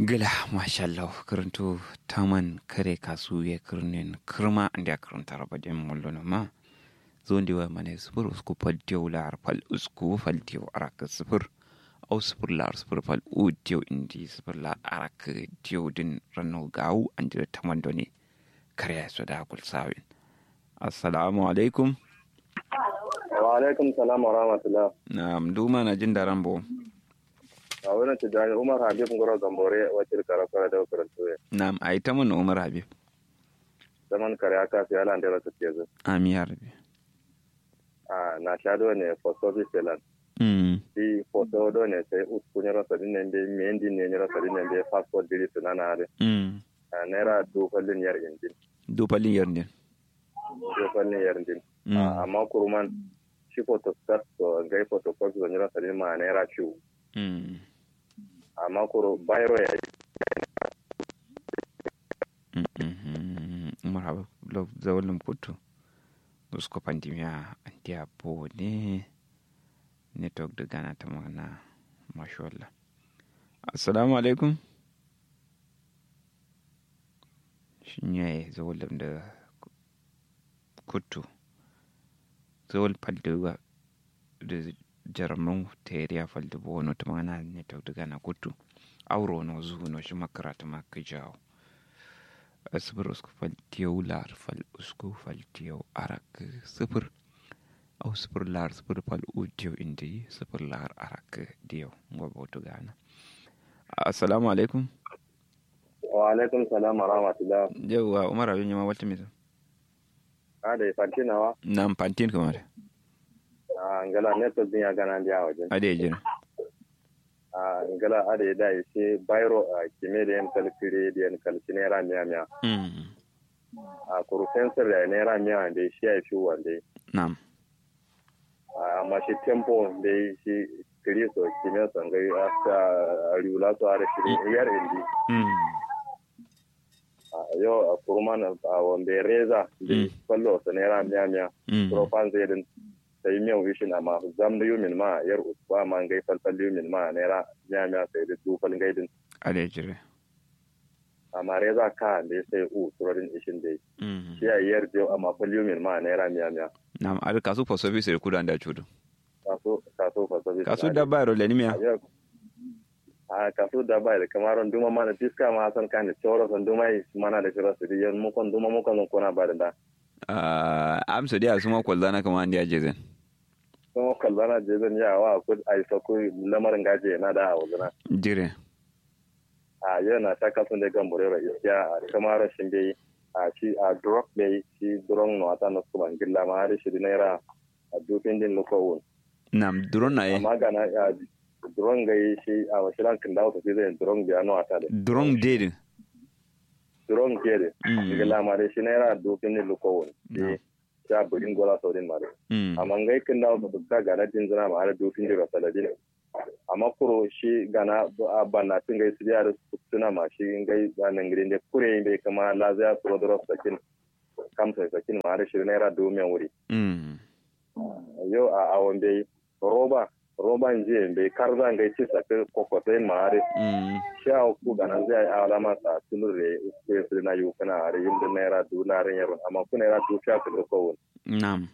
gila mashallah karanto taman kare kasu ya kirnin kirma inda karanta rabadin mullo ma zo ndi wa mane sufur usku fal diyo lar fal usku fal diyo araka sufur au sufur lar sufur fal u diyo indi sufur lar araka diyo din rano gawu an jira taman doni kare su da kul sawin assalamu alaikum wa alaikum salam wa rahmatullah na'am duma na jin daren bo a wurin tijjani umar habib ngoro gambore wacce karakara da karanto ya na'am ai ta mun umar habib zaman kare aka fi ala da wata ke zo ami ya rabi a na sha do ne for service selan mm di foto do ne sai usku ne rasa din ne me ndi ne ne rasa din ne passport diri sunana are mm a naira du fallin yar injin do palin yarnin du fallin yar injin Mm. amma kuruman shi photo start to gai photo copy ne rasa din ma naira ciwo mm amma kuro bayro ya umar habib lo zawalin kutu usko pandemia antia po ne network da gana ta magana mashallah assalamu alaikum shin yayi zawalin da kutu zawal faldewa da jaramin teriya falde bo no ta magana network da gana kutu auro no zuhu no shi makarata ma ka jawo sifir usku faltiyau lar fal usku faltiyau arak sifir au sifir lar sifir fal utiyau indi sifir lar arak diyau ngoba wato gana assalamu alaikum wa alaikum salam wa rahmatullah yauwa umar abin yama wata misa a da fantinawa na pantin kamar a ngala network din ya gana dia wajen ade ya jira a ngala ada ya dai sai bayro a kime da yan kalkire da yan kalki naira miya miya mm a kuru sensor da naira miya da shi ya fi wanda nam amma shi tempo da shi kiri so kime so ngai asa riula so are shi yar indi mm a yo a kurman a wanda reza da Mm. fallo so naira miya miya mm profan zai din sai miyan wishin amma zam da yumin ma yar usba ma ngai falfal yumin ma naira miya miya sai da dufal gaidin ade ya jira amma reza ka da ya sai u turarin ishin da mm shi a yar jiyo amma falyumin ma naira miya miya nam ade kasu for service da kudan da chudu kaso kaso fa sabi kasu da bayro le nimia a kaso da bai da kamaron duma mana diska ma san kan da tsoro san duma yi mana da shira su diyan mu kon duma mu kon kona ba da da ah amsa dia suma kwallana kamar andi ajezen kuma kallana je zan ya wa ku ai so ku lamarin gaje na da a wazana jire a yana ta kaso da gan burera iskiya a kamaron shin bai a shi a drop bai shi drone no ata no kuma gilla ma har shi naira a dufin din lokowun nam duron na ye amma ga na a drone ga yi shi a wasu rankin da wata zai drone biya no ata da duron dede drone ke da Mm. gilla ma da shi naira dufin din lokowun No. shi sha burin gola saudin ma da mm amma ngai kin da wata ga ga na din zina ma har dufin din rasaladin amma kuro shi gana a banna tun gai su da suna ma shi ngai ba nan gidan da kure bai kama lazaya su wadda sakin kamsa sakin ma har shi naira domin wuri mm yau a awon bai roba roban jiya bai karza ngai ci sakin kokotai ma har mm sha ku gana zai a alama sa tunur da ku su na yi kana har yin da naira du na ran yaron amma ku naira du sha ku ko won nam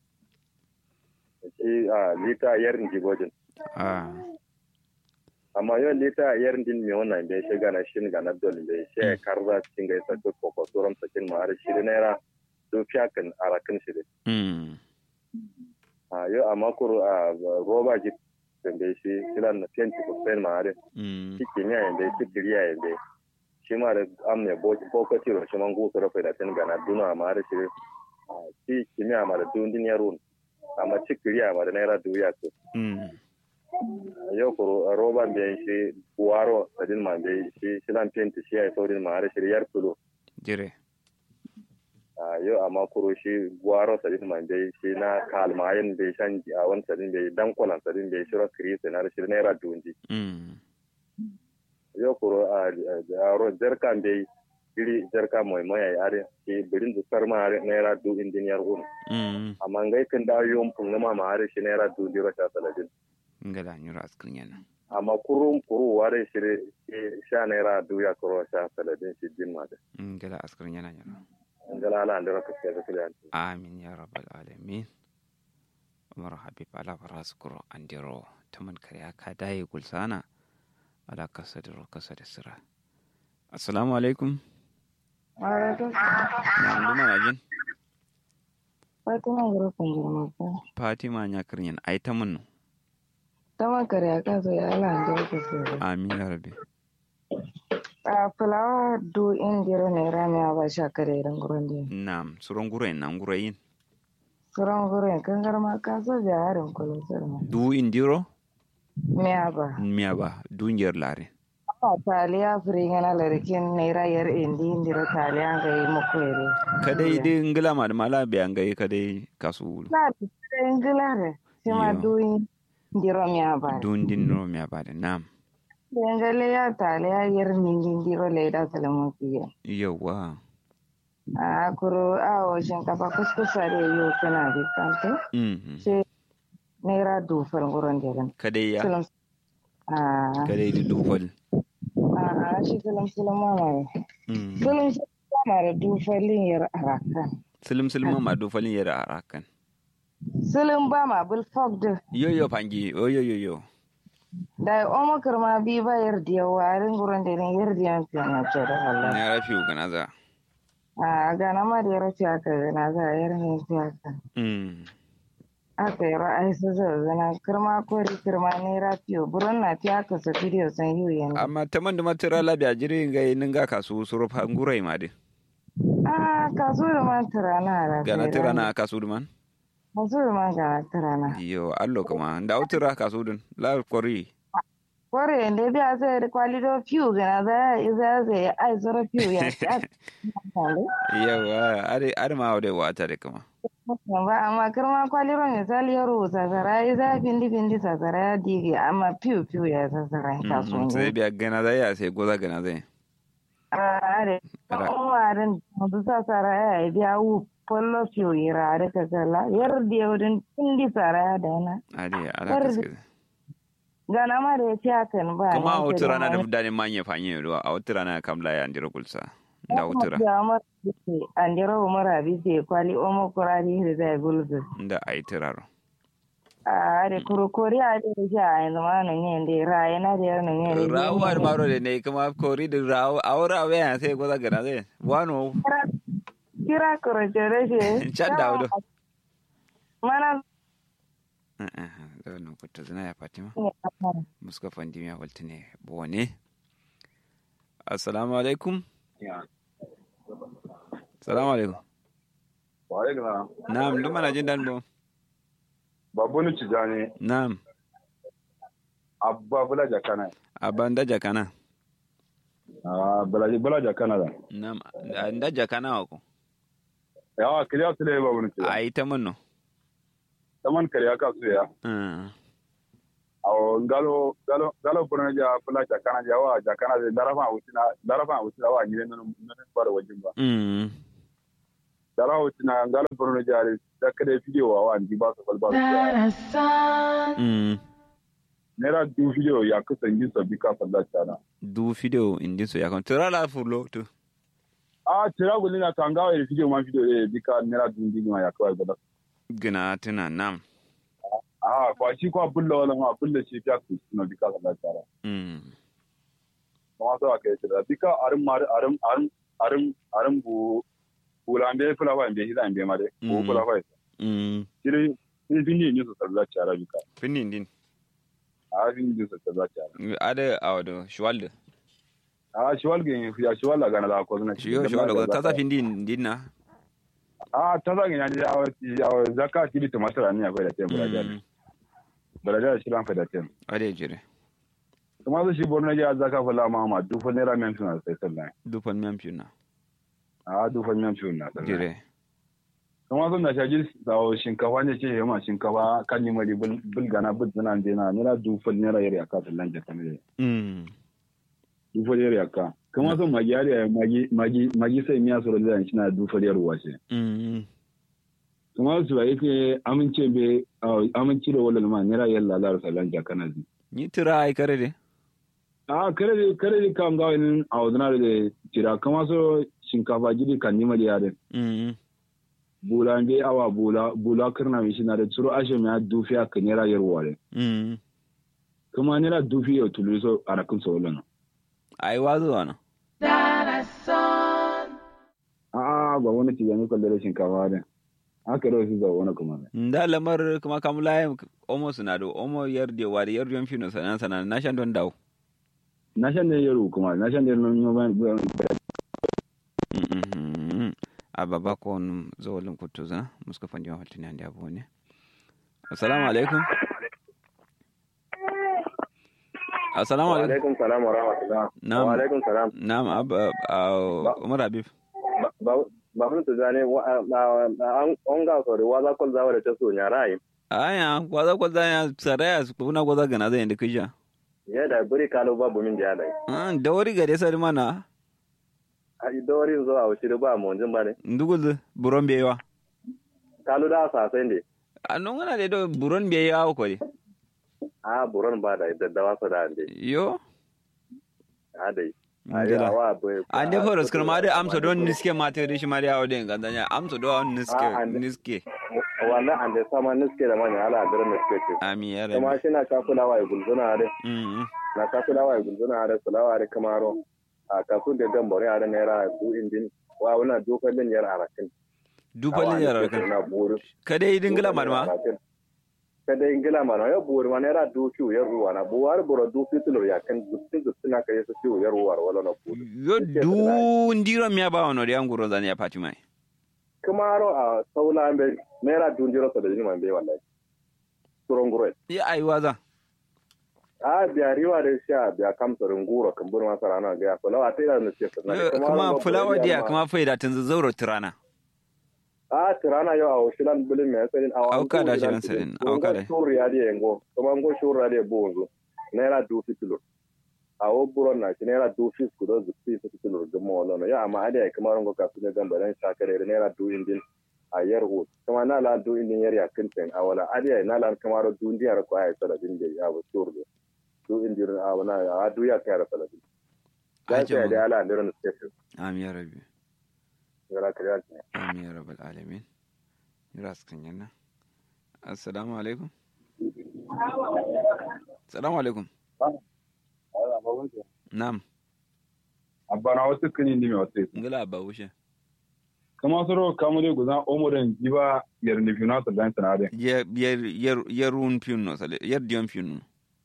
shi a lita yarin jibojin ah amma yau lita yarin din me wannan bai shi gana shin gana dole bai shi karza cikin gai sakin kokotoran sakin ma har shi da naira du sha kan arakin shi da mm a yau amma kuro a roba ji bai shi kilan na 20% ma har mm shi kimiyya yanda shi kiriya yanda shi ma da am ne bokati ro shi man gusu rafa da tin gana duna ma da shi ah, shi kimiyya ma da dun din yarun amma shi kiriya ma da naira duya ko mm yau ko roba be shi buwaro da din ma be shi shi lan penti shi ai saurin ma da shi yar kulo jire Ah, yau amma kuro shi buwaro da din ma be shi na kalmayin be shan a wani sadin be dan kwalan sadin be shi ro kirisa na da shi naira dunji mm yo kuro a aro jarka be iri jarka moy moy ay are ki birin du sarma are naira du engineer un mm amma ngai kan da yom pun ma ma are shi naira du diro ta saladin ngala nyura askrin yana amma kurum kuru ware shire sha naira duya kuro sha saladin shi jin ma da ngala askar yana yana ngala ala andira ka ke da amin ya rabbal alamin umar habib ala faras kuro andiro taman kariya ka daye gulsana ala kasa da kasa da sira assalamu alaikum Alaikum na nduma na jin Fatima Gura Kunjirma ko. fatima nya kirnyan ai ta mun Tama kare aka so ya ala ande ko so. amin ya rabbi A fulawa do indiro ne rami aba sha kare ran gurin nam suron gure na gure yin Suran gurin kan garma ka so ja harin kullu sirma. du indiro Me aba. miya ba dungiyar lare Apa taliya fringa na larikin ne rayar indi indiro taliya ga yi muku ere. kadai dai ngila ma da mala biyan gai kadai kasu Na da ingilare. Sima Yo. do indiro me aba. dun din no miya ba da nam Dengale ya taliya yar ningi indiro le da salamu fiye. yawa A kuro a o shinkafa kuskusa da yo kana bi kante. mhm sai naira dufar gurin jirin kadai ya silam a kadai da dufal a shi silam silam mama mhm silam shi yana da dufalin yar araka silim silim ma dufalin yara arakan silim ba ma bil fog da yo yo pangi yo yo yo yo da omo karma bi ba yar diya warin gurin jirin yar diya fiye na ce da Allah na rafi gana za a gana ma da yar fiye aka gana za a yar ne fiye aka mhm aka yi ra'ayi su zazzana kirma kori kirma naira fiye burin na fiye aka su fidiyo san yi yanzu amma ta man da matira labiya jiri gai ninga kasu suru pangurai ma de a kaso da man tirana da gana tira na kasu duman kaso da man gana tirana yo allo kama da utira kasu dun la kori Kore da biya sai da kwalido fiyu gana za a za zai ai zara fiyu ya ci a yawa are are ma wade wata de kama ba amma kirma kwaliro misali ya rubuta zara ya za findi findi sa zara ya dige amma fiyu fiyu ya sa zara ya kaso Mhm, sai ne. biya gana zai ya sai goza gana zai A are Ra- umarin da sa zara ya yi biya wu pollo fiyu ya rare ka kala yar da yaurin findi zara ya dana. ade ala Yar- kaske Gana ma da ya ci hakan ba. kuma a ne, wata sai rana da ma- fudani manye fanye ruwa a wata rana kamla ya ndira kulsa da wata rana Ya mara bise, andira umara bise kwali omo kurari da zai gulbe. da ai tiraro a da kurokori a da shi a yanzu ma nan yin da raye na da yar nan yin da rawar maro da ne kuma kori da rawo a wura wa ya sai goza gana zai wano kira kuroce da shi Can da wudu. mana da wannan kuta zina ya fatima ne muska fandi ya walta ne bone assalamu alaikum assalamu alaikum Waye gana na'am duk mana jin dan bo babu ni cijani na'am abba bula jakana aban da jakana ah bula bula jakana da na'am da jakana ko yawa kiriya tule babu ni cijani ai ta munno taman kariya ka su ya Ah, awo galo galo galo buna ja bula jakana ja wa jakana da darafa wutina darafa wutina wa ngire nan nan fara wajin ba mm darafa wutina galo buna ja da kada video wa wa ndi ba su falba mm nera du video ya kusan yin sabbi ka falla tana du video indi so ya kon tira la furlo to ah tira gulina na kangawa ya video ma video e bika nera du ndi ma ya kawai ba gina tuna nam ah kwa shi kwa bulla wala ma bulla shi ta ku na bika falla tana mm kuma so aka yi da bika arin mar arin arin arin arin bu bulambe fula ba mbe hida mbe mare ko Mm. fula ba mm sire ni bini ni so tsalla cara bika finin din a bini ni so tsalla cara ada awdo shwalde a shi walge ya shi wala gana da ko na shiyo shwalde ko tata findin din na a ta zan ya ya ya zaka kili to masara ni akwai da tem baraja Mm, baraja shi lan fa da tem ade jire kuma su shi borno ya zaka fula ma ma du fa naira men suna sai sallan dufan mem pina a du fa men suna sallan jire kuma sun da shaji da shinkafa ne ce ma shinkafa kan yi mari bulgana bud zana dena naira du fa naira yari aka sallan jaka ne mm du fa yari aka kuma sun magi yari magi magi magi sai miya sura da shi na du fa yari wace mm kuma su ba yake amince be amince da walal ma naira yalla lar sallan jaka na zi ni tira ai kare de a kare de kare de kam ga in a wadana de tira kama so shinkafa gidi kan nima da yare mm bula be awa bula bula kirna mi shina da tsuro ashe mi a dufi a kan yara yarwa de mm kuma nera dufi ya tulu so a rakin so lana ai wazo wana a ba wani ci yanzu kalle da shinkafa de haka da su za wani kuma ne nda lamar kuma kamula omo suna do omo yarde wade yarde yon fino sana sana na shan don dawo na shan ne yaro kuma na shan ne non yo ban Mhm. a baba kon zawalin kutuza muska fandi wa haltini andi abu ne assalamu alaikum assalamu wa alaikum alaikum salam wa rahmatullah Na'am. wa alaikum salam na'am ab umar habib ba ba mun to zane wa an on ga so wa za kol zawa da ta so nya rai aya kwaza kwaza ya saraya kuna kwaza gana zai inda kisha ya da buri kalo babu min da dai Ah, da wari gade sari mana a idorin zo a wuce ba mu jin ba ne ndugul buron bewa kalo da sa sai ne a non wana de do buron bewa ko de a buron ba da daddawa su da ande yo a dai a yi ngela awa bai ande foros kuma de amso don niske mate de shi mari awde ngandanya amso do on niske Ah, ande- niske wannan ande sama niske da manya ala da niske ce ami ya kuma rabi shi na ka kulawa ya gulzuna da mm na ka kulawa ya gulzuna da kulawa da kamaro a kafin da gambore a da naira su indin wa wana dokar din yar arakin dupalin yarar kan na buru kada yi dingila marma kada ingila mana ya buru mana era duki ya ruwa na buwar buru duki tulur ya kan dukkan dukkan na kai su ciwo ya ruwa wala na buru yo du ndiro mi aba ono de anguro zani ya pati mai kamaro a saula be naira dunjiro sa da jini man be wallahi turon gure ya ai waza a biya riwa da sha biya kamsa runguro kan buru masara na ga ya fulawa ta ina ne ce Yo, kuma fulawa dia kuma faida tun zauro tirana a tirana yau a washilan bulin mai tsarin a Auka da shirin tsarin, auka da. shuru ya da yango kuma ngo shuru ya da bonzo naira dufi kilo a wo buron na shi naira dufi ku do zuci su kilo ga mo lono ya amma ada ya kamar ngo ka su ne gamba dan shakare naira du indin a yar ho kuma na la du indin yar ya kinten a wala ada ya na la kamar du indin yar ko ay saladin da ya wo shuru do du indin a wana a du ya kai saladin da Ajabu. sai da ala ndiran station ami ya rabi gara kariya ami ya rabbal alamin ras kan yana assalamu alaikum assalamu alaikum nam abba na wasu kani ni me wasu ngala ba wushe kama soro kamu de guzan omoren jiba yar ni fina to dan sanade yer yer yer yerun piunno sale yer dion piunno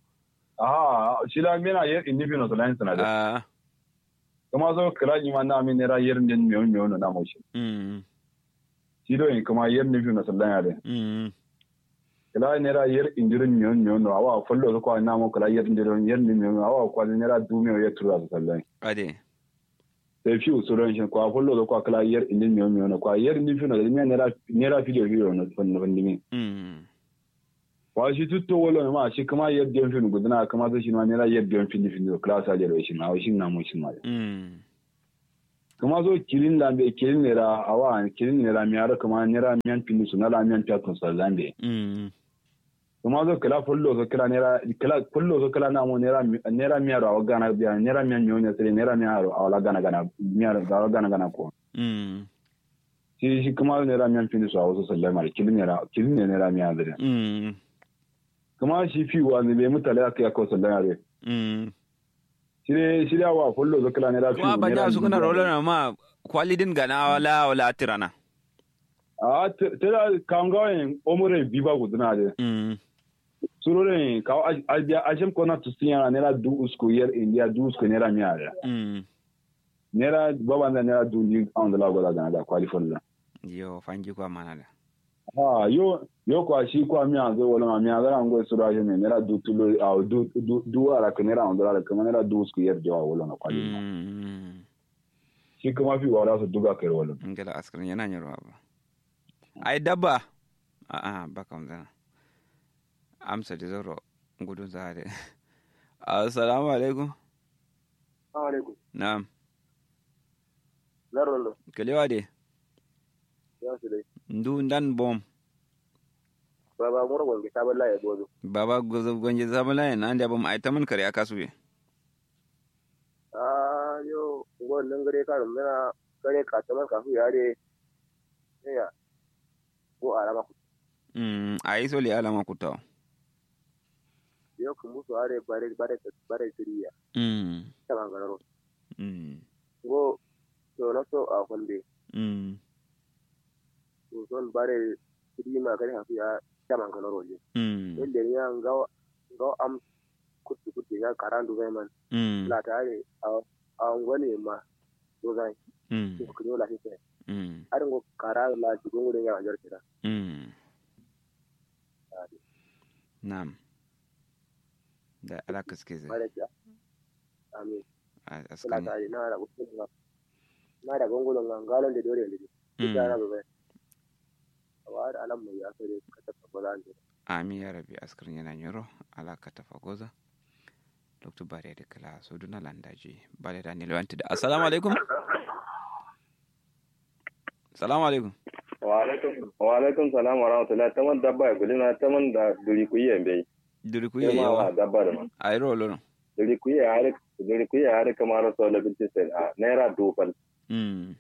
ah shila mena yar ni fina to dan sanade ah kama so kala ni ma na mi nera yar den me on na mo shi mm shido in kama yar ni fina to dan yade mm kala nera yar indirin me on no awa follo ko na mo kala yar indirin yar ni me on awa ko nera du me yar tura to dan ade sai fi usuran shi ko follo ko kala yar indin me on ko yar ni fina da me nera nera video video no fon no fon mm wa shi tutto wala ma shi kuma yadda yan fin gudana kuma zai shi ma ne yadda yan fin fin class a jere shi ma shi na mu shi ma mm kuma zo kilin da be kilin ne ra awa kilin ne ra mi ara kuma ne ra miyan fin su na la miyan ta kun sallan be mm kuma zo kala fullo zo kala ne ra kala fullo zo kala na mu ne ra ne ra mi ara awa gana biya ne ra miyan nyonya sai ne ra mi ara awa gana gana mi ara ga gana gana ko mm shi shi kuma ne ra miyan fin su a wasu sallan ma kilin ne ra kilin ne ra mi ara mm kuma shi fi wa ne be mutale aka ya ko sallan are mm shirye shirya wa fullo zo kala ne ra kuma ba da su kana rola na ma kwalidin gana wala wala tirana a tera kangawen omure biba guduna de mm surore ka albia ajem kona tusinya nera du usko yer india du usko nera miara mm nera baba na nera du ni on the lago da da kwali folla yo fanji kwa mana da ah yo yo kwa shi kwa mi anzo wala ma mi anzo ngo sura je ne nera du tulo a du du du ara ka nera on da ka nera du usko yer jawa wala na kwali mm shi kuma fi wala su duga kai wala ngala askar yana nyarwa ba ai dabba a a ba kam zana amsa da zoro gudun zare assalamu alaikum alaikum na'am zarrolo kalewa de ya su dai ndu ndan bom baba mura gonge sabon laye gozo baba gozo gonje sabala yana ande abam ai taman kare aka suye ah yo ngon nan gare ka mena gare ka taman ka fu yare ya ko alama ku mm ai so li alama kutaw yo ku musu are bare bare bare tiriya mm taman gararo mm go to na so a kwande mm to son bare tirima gare ha fu ya taman gararo je mm yadda ya ga ga am kutu kutu ya karandu zai man mm la tare a ngwane ma do zai mm ko kunyo la hise mm har ngo kara la jigun wurin ya jar kira mm Naam. Da alaka suke zai. bare ya amin A la askan. tare na da kutu na na da gongolon ngalon da dore ne Mm. ya na bai wa da alam mai ya sare ka tafa ba zan Ami ya rabi askar yana nyoro alaka ta fagoza. Dr. Bare da kala so duna landaji. Bare da ni lewanti da. Assalamu alaikum. Assalamu alaikum. wa alaikum wa alaikum salam wa rahmatullahi taman dabba ya gulina taman da duri ku yi bai Duri ku sai yi ma wa yawa. dabba da ma Ai ro lo. duri ku yi har duri ku yi har kamar so la binti sai a naira dofal Mm.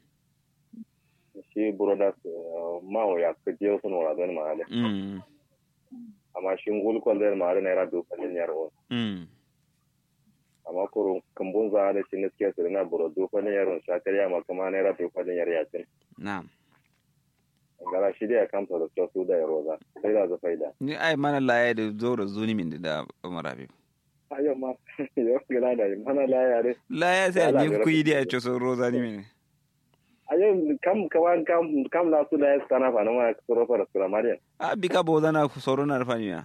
shi brothers ma wa ya ka je sun wa zan ma ale Mm. amma shi ngul ko zan ma naira dofal ne yar o Mm. amma kuro kambun za da shi ne suke su na buro dofal ne yaron shakariya ma kuma naira dofal ne yar yakin Na'am. gara shi da ya kamta da su da yaro za sai da za faida Ni ai mana laye da zoro zuni min da Umar Habib. ayo ma yo gila da mana la yare Laye sai Yala, ni da ku yi da ya rafi. ce so roza ni min. ayo kam kawan kam kam la su da ya sana fa na ma soro fara sura mariya A bika bo zana soro na rafaniya.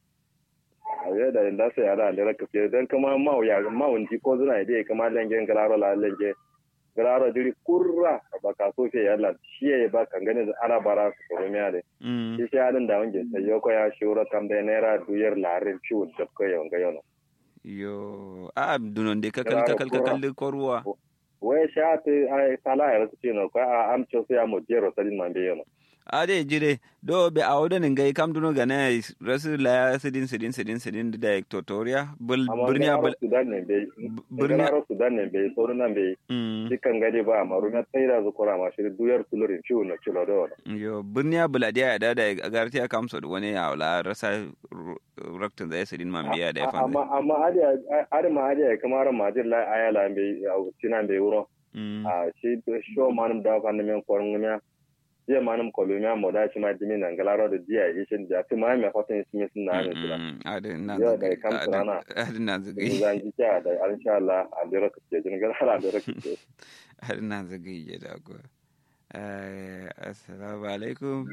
ayo da inda sai ala da raka fiye dan kuma ma ya ma wunji ko zuna ide kama lengen galaro la lenge galaro diri kurra ba ka so fe yalla shi ya ba kan gane da ana bara su soro miya de Mm. shi shi adin da wange sai yoko ya shura kam da naira duyar larin ciwo da ko yawan ga yono Yo, a dunon de kakal Claro, kakal pura. kakal de korwa. wai sha ta ai sala ya rasu ce no ko a amcho sai ya mo jero sadin man be yono A de jire do be a oda ngai kam duno gana rasu la sidin sidin sidin sidin da tutorial bul amma burniya bul galaro sudan ne bai burniya galaro sudan ne bai sauran nan bai mm dukkan gari ba amma ruwa sai da zukura ma shi duyar tulurin ciwo na cilo da wani yo burniya buladiya ya dada agarti ya kamso da wani ya wala rasa raktin da sidin man biya da ya amma fanda. amma adiya adi ma adiya kamar majir la ayala bai tinan bai wuro Mm. a shi sho manum da fa ne men koron ne je manum kolumia mo da shi ma dimi nan galaro da jiya ishin da fi ma me hoton shi sun na ne tula A de na Yo, da zagai. kam surana. A de na zagai. zan ji ta da insha Allah a dira ka ce jin galaro da ka ce har na zagaye ya dago Eh, assalamu alaikum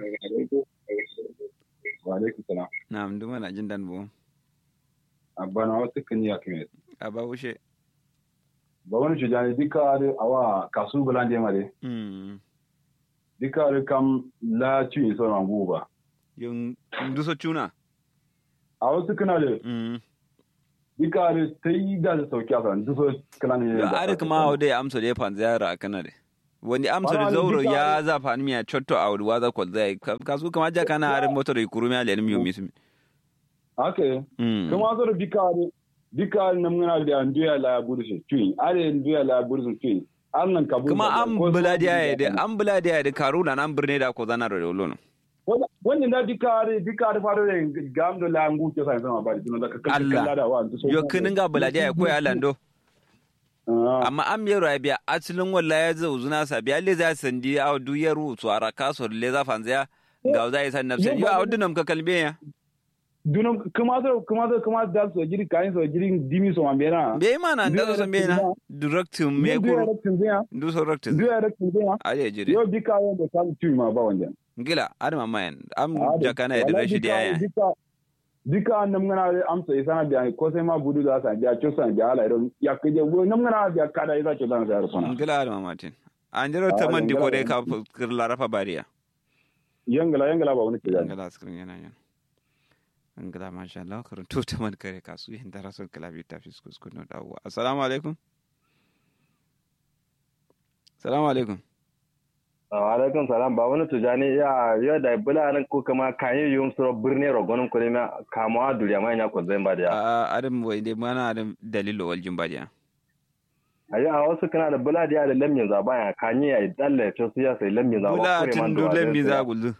wa alaikum salam na duma na jin dan bo abana wasu kan ya kime a ba wuce ba wani shujani dika are awa kasu bulande mare Mm. dika are kam la ci so na guba yung duso chuna a wasu kana da Mm. dika are sai da su sauki a kan duso kana ne yo are kuma o de amso de pan ziyara kana de wani amso de Wala, zauro duka ya za fa mi ya chotto a wadi waza ko zai kasu kama ja kana are motor de kurumi ale mi yomi sumi ake Mm. kuma zo da dika are dika are nan muna da nduya la bursu tuin are nduya la bursu tuin an nan kabu kuma an buladiya ya de an buladiya ya de karuna nan birne da ko zana da olono wannan da dika are dika are faro da gam da la ngu ke sai sama ba da ka Allah. kalla da wa duso yo kinin ga buladiya ya koya lando Ah. amma an mero ya biya asilin walla ya zo zuna sa biya le za sandi a duyar su ara kaso le za fanzaya ga za yi san nafsan yo a wadunam ka kalbe ya dunum kuma zo kuma zo kuma da so jiri kayin so jiri dimi so mambena be mana da zo san be na direct me duya ko raktin zaya du so direct duya raktin zaya ale jire yo dika yo da kan tu ma ba wanda gila adama mayan am Ah, da- jakana ya da wallahi rashidi dika- ya dika dika nam ngana amsa isana biya ko sai ma budu da sa biya cho sa biya ala iron ya kije wo nam ngana biya kada isa cho dan sa rufana gila adama matin an jiro Ah, ta man di ko gila- dai ka kir larafa bariya yangala yangala ba wani kida gila skrin yana yan gila masha Allah karin to ta man kare kasu yin da rasul kalabi ta fi kuskus no dawo assalamu alaikum assalamu alaikum alaikum salam ba wani tujani ya ya da bula nan ko kama kayi yum suro birni rogonin ko ne kama duriya mai nya ko zan ba da a adam wai dai mana adam dalilo wal jimbadiya ayi a wasu kana da bula da da lamin za baya kanyi ya dalle to su ya sai lamin za bula tin du lambi za gullu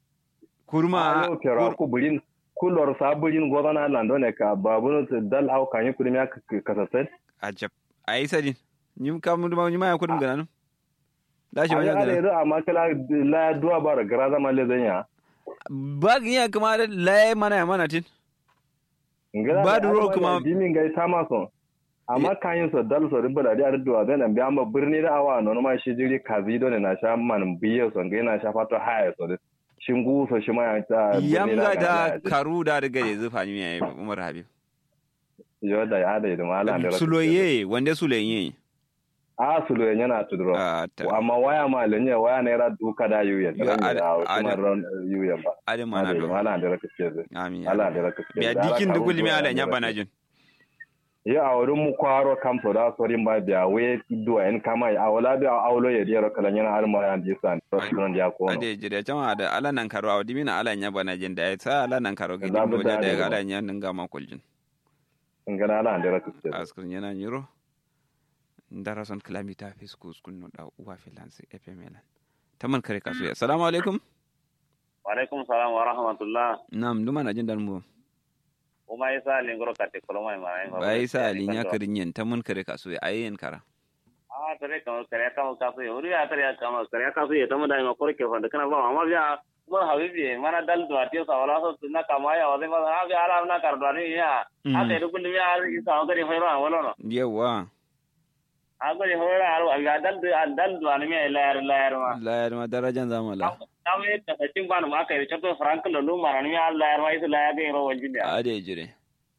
kurma a kera ku burin kulor saburin gozana lando ne ka babu dal au kanyi kudin ya kasasai ajab ayi sadin nyim kam duma nyima ya kudum gananu dashi ayi wani ala gananu yaro amma kala la duwa bara gara zama le zanya ba giya kuma da laye mana ya mana tin ngala Ba da ruwa kuma- dimin gai ta maso amma kanyi so dal so ribba da da duwa zan bi amma birni da awa no ma shi jiri kazi do ne na sha man biye so ngai na sha fato haya so shingu so shi ma ya ta birni yamga na da ga- karu da daga da zufa ni mai umar habib yo da ya da idan ala da suloye wanda suloye a sulo yana tudro a ta amma waya ma lenye waya ne ra duka da yuyen Yo, da ada- da kuma ada- ron yuyen ba adam mana ala do ala da raka ce amin ya ala rabbi. da raka ce biya dikin da gulmi ala nya bana jin ya a wurin mu kwaro kam so da sorin ba biya we duwa en kama a wala biya a awlo ya diyar kala yana har ma yan disan restaurant ya ko ade jire jama da ala nan karo awdi mina ala nya bana jin da ya sa ala nan karo gidi Za mu mo da da da da ala nya ninga ma kuljin ngana ala da raka ce askun yana nyiro ndara son kilamita fiskus kunno da uwa filansi epemelan taman kare kasu ya assalamu alaikum Walaikum salam wa rahmatullah. nam duma na jin dan mu Uma isa lingoro kate koloma imara ingo. bai sa alinya karinyen taman kare kasu ya ayen kara Ah, tare kamo kare kamo kasu ye. Uri ya tare ya kamo kare kasu ye. Tamu da ingo kore ke fanda kana ba amma biya mo habibi mana dal do atiyo sa wala so tunna kama ya wale ma ha biya ala na kar do ni ya. Ha te ru kulli ya ri sa ngari hoyra wala no. yawa Ha gari hoyra aru aga dal do dal do ni me layar layar ma. la ya ma darajan zamala Kame ta tin ban ma kai chato frank lo lu mara ni ya layar ma isu layar ke ro wajin ya. ade jire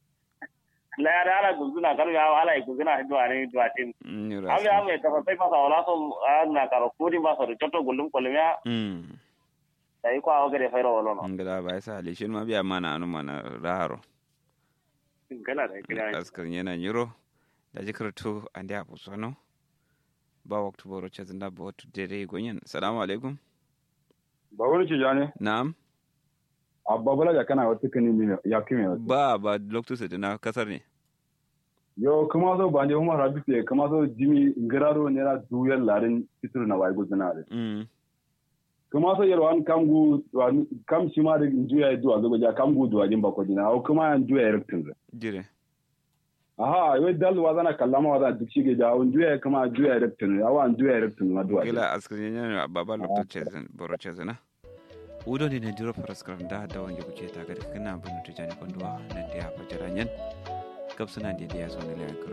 Layar ala guzuna kar ya ala guzuna do ani do atin. nyiro Abi ame ka sai masa wala so na karo kudi masa ro choto gulum kolmiya mm dai ko awgere fayro wala no ngala bai sa ali shin ma biya mana anu mana raro gala da kira askar yana nyiro da jikarto ande abu sono ba waktu boro chazinda ba watu dere gonyen assalamu alaikum ba wani ci jane na'am abba bala ya kana wata kani ne ya kime wata ba ba loktu sai na kasar ne yo kuma so ba ne kuma rabi te kuma so jimi ngiraro ne ra duyar larin fitur na wai gudana re mm kuma so yaro an kamgu wan- kam shi ma da juya duwa zo ja kamgu duwa jin bako dina au kuma an juya rektin re jire aha yo dal wazana kallama wazana duk shi ge ja un juya kuma juya rektin awa an juya rektin ma duwa gila askar yana baba loktu chezin boro chezina udo ne ne diro paraskram da da wange kuke ta ga kana bunu tujani konduwa nan da ya fajira nyen kapsuna da ya zo ne la